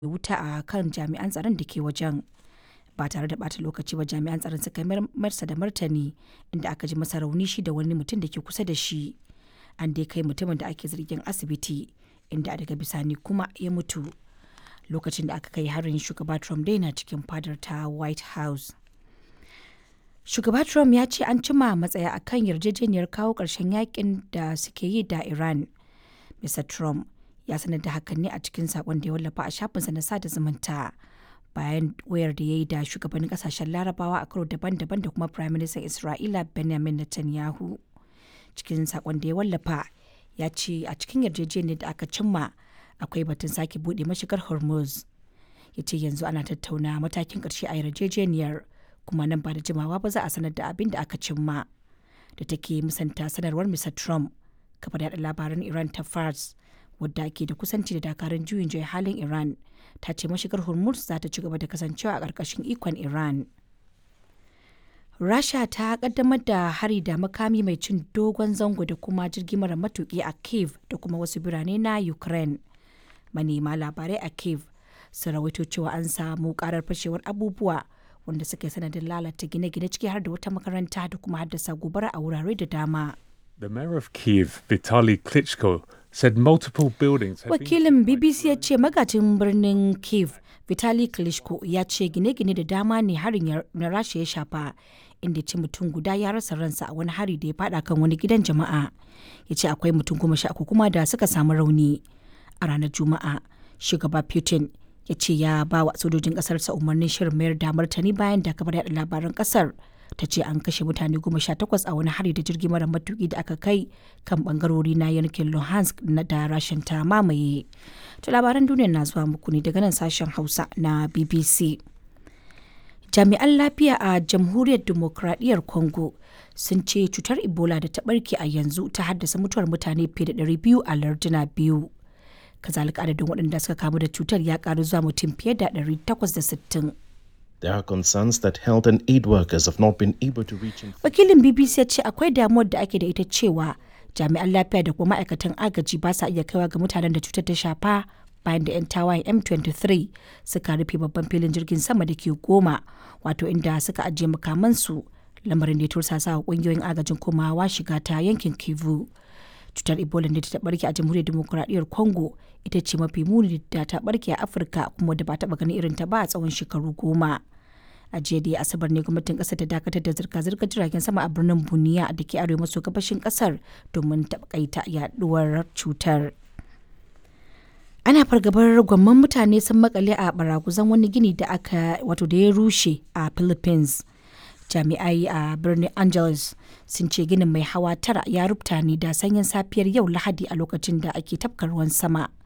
wuta a kan jami'an tsaron da ke wajen ba tare da bata lokaci ba jami'an tsaron suka marsa da martani inda aka ji masa rauni shi da wani mutum da ke kusa da shi an dai kai mutumin da ake zargin asibiti inda daga bisani kuma ya mutu lokacin da aka kai harin shugaba trump dai na cikin fadar ta white house shugaba trump ya ce an cima matsaya akan yarjejeniyar kawo ƙarshen yakin da suke yi da iran mr trump ya sanar da hakan ne a cikin sakon da ya wallafa a shafinsa na sada zumunta bayan wayar da ya yi da shugabannin kasashen larabawa a karo daban-daban da kuma prime minister isra'ila benjamin netanyahu cikin sakon da ya wallafa ya ce a cikin yarjejeniyar da aka cimma akwai batun sake buɗe mashigar hormuz ya ce yanzu ana tattauna matakin ƙarshe a yarjejeniyar kuma nan ba da jimawa ba za a sanar da abin da aka cimma da take musanta sanarwar mr trump kafar yada labaran iran ta fars wadda ke da kusanci da dakarun juyin juya halin iran ta ce mashigar hormuz za ta ci gaba da kasancewa a ƙarƙashin ikon iran rasha ta kaddamar da hari da makami mai cin dogon zango da kuma jirgi mara matuki a kiev da kuma wasu birane na ukraine manema labarai a kiev sun rawaito cewa an samu karar fashewar abubuwa wanda suka yi sanadin lalata gine-gine ciki har da wata makaranta da kuma haddasa gobara a wurare da dama The mayor of Kiev, Vitaly Klitschko, said multiple buildings had wakilin bbc ya ce magajin birnin kiev vitali klitschko ya ce gine-gine da dama ne harin na rasha ya shafa inda ce mutum guda ya rasa ransa a wani hari da ya fada kan wani gidan jama'a ya ce akwai mutum goma sha uku kuma da suka samu rauni a ranar juma'a shugaba putin ya ce ya ba wa sojojin kasarsa umarnin shirin mayar da martani bayan da kabar yada labaran kasar ta ce an kashe mutane goma sha takwas a wani hari da jirgi mara matuki da aka kai kan bangarori na yankin luhansk na da rashin ta mamaye to labaran duniya na zuwa muku ne daga nan sashen hausa na bbc jami'an lafiya a jamhuriyar demokradiyyar congo sun ce cutar ebola da ta barke a yanzu ta haddasa mutuwar mutane fiye da 200 a larduna biyu kazalika adadin waɗanda suka kamu da cutar ya karu zuwa mutum fiye da 860 There are concerns that health and aid workers have not been able to reach in wakilin bbc ya ce akwai damuwar da ake da ita cewa jami'an lafiya da kuma ma'aikatan agaji ba sa iya kaiwa ga mutanen da cutar ta shafa bayan da 'yan tawayen m23 suka rufe babban filin jirgin sama da ke goma wato inda suka ajiye makamansu lamarin da ya tursasa wa kungiyoyin agajin komawa shiga ta yankin kivu cutar ebola da ta barke a jamhuriyar demokuraɗiyyar congo ita ce mafi muni da ta barke a afirka kuma da ba taɓa ganin irin ta ba a tsawon shekaru goma a jiya da asabar ne gwamnatin kasar ta dakatar da zirga-zirgar jiragen sama a birnin buniya da ke arewa maso gabashin kasar domin taƙaita yaduwar cutar ana fargabar gwamman mutane sun makale a baraguzan wani gini da aka wato da ya rushe a philippines jami'ai a birnin angeles sun ce ginin mai hawa tara ya rubuta ne da sanyin safiyar yau lahadi a lokacin da ake tafka ruwan sama